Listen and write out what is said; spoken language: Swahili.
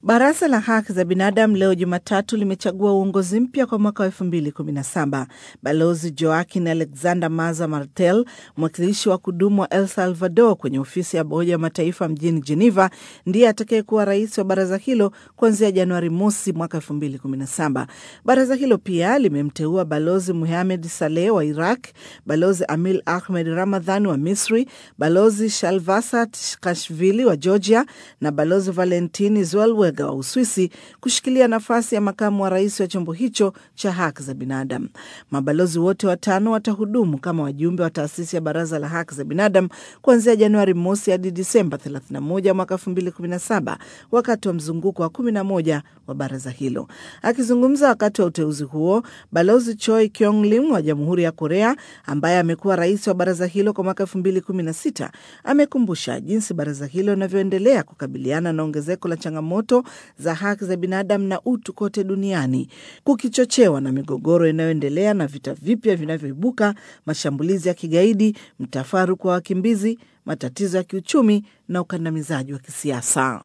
Baraza la haki za binadamu leo Jumatatu limechagua uongozi mpya kwa mwaka wa elfu mbili kumi na saba. Balozi Joaquin Alexander Maza Martel, mwakilishi wa kudumu wa El Salvador kwenye ofisi ya Umoja wa Mataifa mjini Geneva, ndiye atakayekuwa rais wa baraza hilo kuanzia Januari mosi mwaka elfu mbili kumi na saba. Baraza hilo pia limemteua Balozi Muhamed Saleh wa Iraq, Balozi Amil Ahmed Ramadhan wa Misri, Balozi Shalvasat Kashvili wa Georgia na Balozi Valentini Zellweger wa Uswisi kushikilia nafasi ya makamu wa rais wa chombo hicho cha haki za binadamu. Mabalozi wote watano watahudumu kama wajumbe wa taasisi ya Baraza la Haki za Binadamu kuanzia Januari mosi hadi Disemba 31 mwaka 2017 wakati wa mzunguko wa 11 wa baraza hilo. Akizungumza wakati wa uteuzi huo, Balozi Choi Kyong Lim wa Jamhuri ya Korea ambaye amekuwa rais wa baraza hilo kwa mwaka 2016 amekumbusha jinsi baraza hilo linavyoendelea kukabiliana na ongezeko la changamoto za haki za binadamu na utu kote duniani kukichochewa na migogoro inayoendelea na vita vipya vinavyoibuka, mashambulizi ya kigaidi, mtafaruku wa wakimbizi, matatizo ya kiuchumi na ukandamizaji wa kisiasa.